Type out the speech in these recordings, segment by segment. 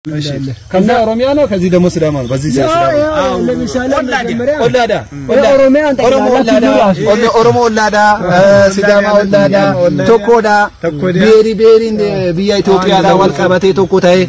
ከዛ ኦሮሚያ ነው፣ ከዚህ ደግሞ ሲዳማ ነው። በዚህ ሲዳማ ለምሳሌ መጀመሪያ ኦላዳ ኦሮሚያን ኦሮሞ ኦላዳ ኦሎ- ኦሮሞ ኦላዳ ሲዳማ ኦላዳ ቶኮዳ ቤሪ ቤሪ ብያ ኢትዮጵያዳ ወልቀበቴ ቶኮታዬ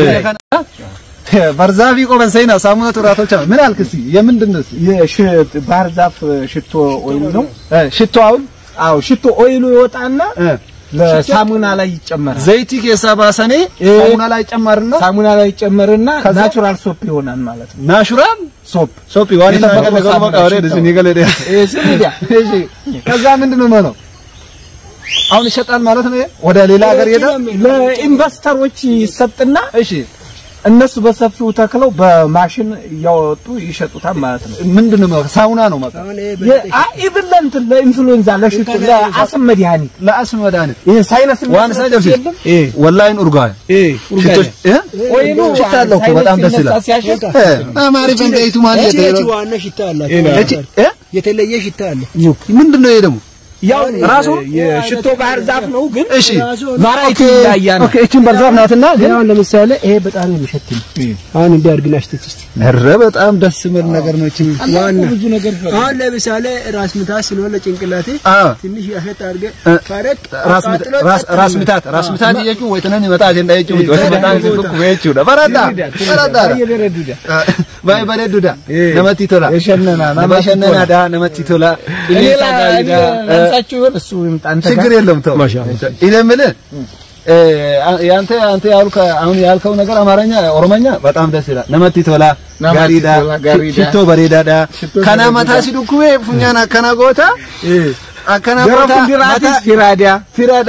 በርዛፊ ቆመን ሰይና ሳሙና ቱራቶች ምን አልክ እስኪ የምንድን ነው ባህር ዛፍ ሽቶ ኦይል ነው። ሽቶ አሁን አዎ ሽቶ ኦይሉ ይወጣና ለሳሙና ላይ ይጨመራል። ዘይቲ ኬሳ ባሰኔ ሳሙና ላይ ጨመርና ሳሙና ላይ ይጨመርና ናቹራል ሶፕ ይሆናል ማለት ነው። ናሹራል ሶፕ ሶፒ ዋኒ ተፈቀደ ገሩ መቃወሬ ደስ ኒገለ ደ እሺ ከዛ ምንድን ነው የሚሆነው? አሁን ይሸጣል ማለት ነው። ወደ ሌላ ሀገር ይሄዳል። ለኢንቨስተሮች ይሰጥና እሺ እነሱ በሰፊው ተክለው በማሽን እያወጡ ይሸጡታል ማለት ነው። ምንድን ነው የሚሆነው? ሳሙና ነው ማለት ኢቭን ለእንትን ለኢንፍሉዌንዛ ለሽቶ ለአስም መድኃኒት ለአስም መድኃኒት ይሄ ሳይነስ ዋን ሳይደርስ ወላሂን ኡርጋ ሽቶች እ ኦይሉ ሽታ አለው እኮ በጣም ደስ ይላል። ሲያሸት አማሪ ፈንዳይቱ ማለት ነው። ዋና ሽታ አላት። እቺ እ የተለየ ሽታ አለ። ምንድን ነው ይሄ ደግሞ? ያው ራሱ የሽቶ ባህር ዛፍ ነው ግን እሺ ቫራይቲ ይለያያል። ኦኬ እቺን በርዛፍ ናትና ግን አሁን ለምሳሌ ይሄ በጣም የሚሸት ነው። አሁን እንዲህ አድርግና ሽተት እስቲ ኧረ በጣም ደስ የሚል ነገር ነው። እቺ ዋና ብዙ ነገር አሁን ለምሳሌ ራስ ምታት ስለሆነ ጭንቅላቴ አ ትንሽ ያሸት አድርገህ እ ካረግ ራስ ምታት ራስ ራስ ምታት ራስ ምታት እየቹ ወይ ተነን ይመጣ አጀንዳ ይቹ ወይ በጣም ሲብኩ ወይቹ በረዳ በረዳ ባይ በረዱዳ ነመቲ ቶላ የሸነና ነመሸነና ዳ ነመቲ ቶላ ኢሌሳ ጋይዳ ለምሳችሁ ይሆን እሱ ይምጣ አንተ ጋር ችግር የለም ተው እኔ የምልህ እ ያንተ አንተ ያልከ አሁን ያልከው ነገር አማርኛ ኦሮሞኛ በጣም ደስ ይላል። ነመቲ ቶላ ጋሪዳ ጋሪዳ ሽቶ በሬዳዳ ከና መታ ሲዱኩዌ ፉኛና ከና ጎታ አከና ገረ ጎታ ፉንዲራቲስ ፊራዲያ ፊራዳ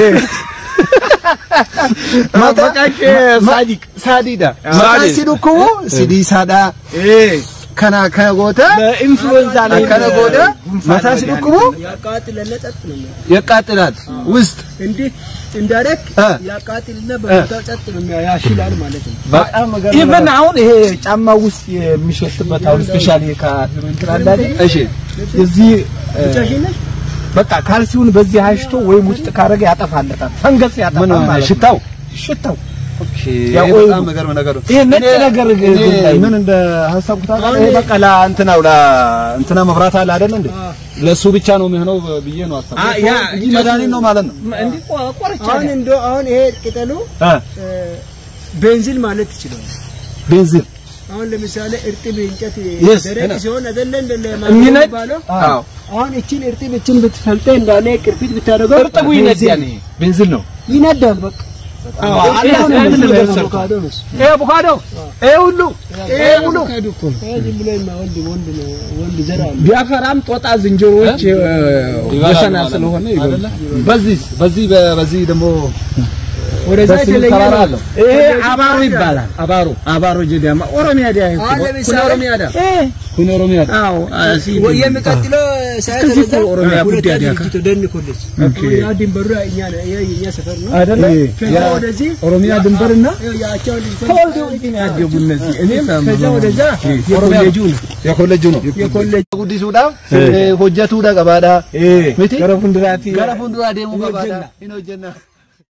ማበቃቄ ሳዲቅ ሳዲዳ መታ ሲዱኩው ሲዲሳዳ ከና ከና ጎታ በኢንፍሉዌንዛ ላይ ከነ ጎዳ መታ ሲዱኩው ያቃጥለለ ጸጥ ነው የሚያደርገው። ያቃጥላል ውስጥ እንዴት እንዳደረግ እ ያቃጥልና በቦታው ጸጥ ነው የሚያ- ያሽላል ማለት ነው። በጣም መገረም ኢቨን አሁን ይሄ ጫማ ውስጥ የሚሸትበት አሁን ስፔሻሊ ከፊሩ እንትን አለ አይደል? እሺ እዚህ እ፣ ብቻሽነሽ በቃ ካልሲውን በዚህ አሽቶ ወይም ውስጥ ካረገ ያጠፋለታል። ፈንገስ ያጠፋል ምን ማለት ነው። ሽታው ሽታው ያ ያ ኦይሉ። በጣም መገርም ነገር ነው። ይሄ ነጭ እኔ- ነገር እኔ ግን ላይ ምን እንደ ሀሳብኩት ታውቃለህ? ይሄ በቃ ለእንትናው ለእንትና መብራት አለ አይደል እንዴ? ለሱ ብቻ ነው የሚሆነው ብዬ ነው አሰብኩት። አ- ያ እንጂ መድኃኒት ነው ማለት ነው። እንዲህ ቆ- ቆርጬ አሁን ነው። እንደው አሁን ይሄ ቅጠሉ እ እ፣ ቤንዚን ማለት ትችላል። ቤንዚን አሁን ለምሳሌ እርጥብ እንጨት Yes, ደረቅ ነው። ሲሆን አይደለ እንደ የሚነድ? ባለው አዎ አሁን እቺን እርጥብ እቺን ብትፈልጠ እንዳለ ቅርፊት ብታደርገው እርጥቡ ይነዳል። ይሄ ቤንዚን ነው። ይነዳል። በቃ አዎ ይሄ አላህ አሁን ምን ምንድን ነው ነገር ሰርቷል። አቮካዶ ነው እሱ። ይሄ አቮካዶ ይሄ ሁሉ ይሄ ሁሉ አቮካዶ እኮ ነው። ይሄ ዝም ብሎ የማይወልድ ወንድ ነው ወንድ ዘር አለ። ቢያፈራም ጦጣ ዝንጀሮዎች ወሰና ስለሆነ ይበላል። በዚህ በዚህ በ- በዚህ ደግሞ ወደዛ ደስ የሚል የተለየ ተራራ ነው። አለው። ይሄ አባሮ ይባላል። አባሮ አባሮ ጀዳማ ኦሮሚያ ዲያ ይሄ አሁን ለምሳሌ ኦሮሚያ ዳ ኩን ኦሮሚያ ዳ አዎ አሲ ወይ የሚቀጥለው ሳይት እስከዚህ ወደዛ እኮ ኦሮሚያ ሁለት ጉዳይ አንድ ያካ- ድርጅት ደን ኮሌጅ አሁን ያ ድንበሩ እኛ ነው ይሄ የኛ ሰፈር ነው። አይደለ? ከዛ ያ ወደዚህ ኦሮሚያ ድንበርና ይኸው ያቸው ልጅ ተወልደው ግን ያደጉ እነዚህ እኔም ከዛ ወደዛ ኦሮሚያ የኮሌጁ ነው። የኮሌጁ ነው የኮሌጅ ጉዲሱዳ ሆጀቱዳ ቀባዳ ሚቲ ገረፉንድራቲ ገረ ፉንዱራ ዴሙ ቀባዳ ኢኖጀና